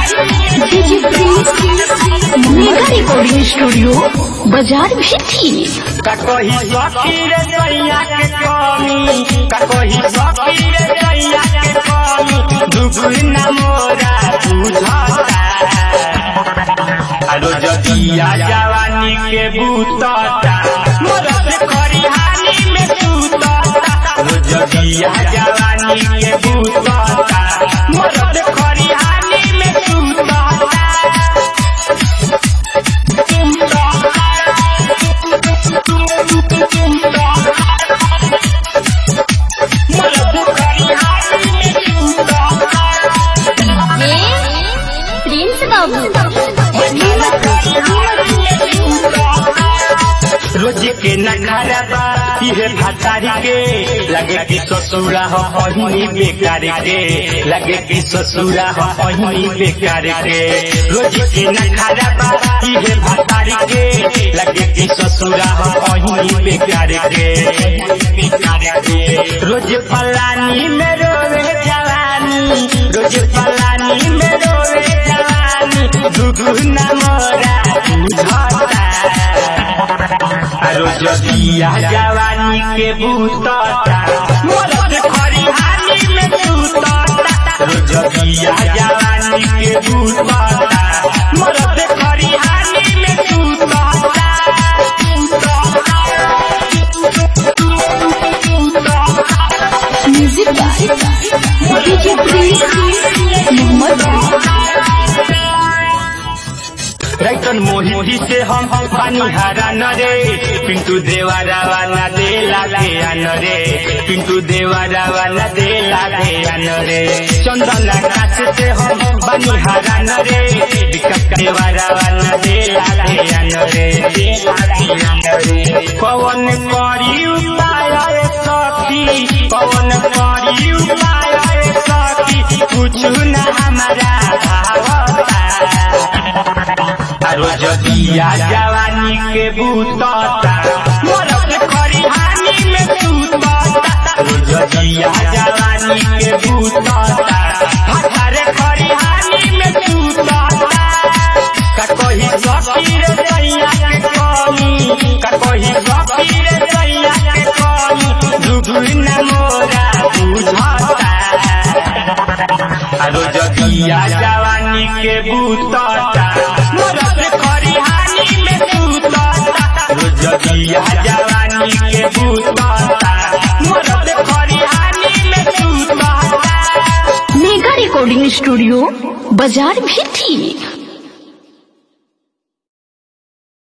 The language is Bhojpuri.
DJ Prince mega recording studio बाजार भी थी कही सखी रे सैया के कमी कही सखी रे सैया के कमी दुख न मोरा बुझता अरो जदिया जवानी के बूतता मरद खरिहानी में सूतता अरो जदिया जवानी के बूतता मरद खरिहानी में सूतता प्रिंस बाबू रोज के नखरा बा इहे भतारी के लगे कि ससुरा हो पहिनी बेकार के लगे कि ससुरा हो पहिनी बेकार के रोज के नखरा बा इहे भतारी के लगे कि ससुरा हो पहिनी बेकार के बेकार के रोज पलानी में रोवे जवानी रोज पलानी में रोवे जवानी दुगुना मोरा बुझता अरो जदिया जवानी के बूतता मरद खरिहानी में सूतता अरो जदिया जवानी के बूतता मरद खरिहानी में सूतता music by DJ Prince Mohammad रैतन मोहिती से हम पानी हरा न रे पिंटू देवा रावा न दे लागे अन रे पिंटू देवा रावा न दे लागे अन रे चंदन आकाश से हम पानी हरा न रे विकट देवा रावा न दे लागे अन रे दे लागे अन रे पवन करी उपाय सखी पवन करी उपाय सखी कुछ न हमारा भावता अरो जदिया जवानी के बूतता मरद खरिहानी में सूतता अरो जदिया जवानी के बूतता हथारे खरिहानी में सूतता कही सखी रे सैया के कमी कही सखी रे सैया के कमी दुगुन मोरा बुझता अरो जदिया जवानी के बूतता मरद खरिहानी में सूतता अरो जदिया जवानी के बूतता मरद खरिहानी में सूतता मेगा रिकॉर्डिंग स्टूडियो बाजार भी थी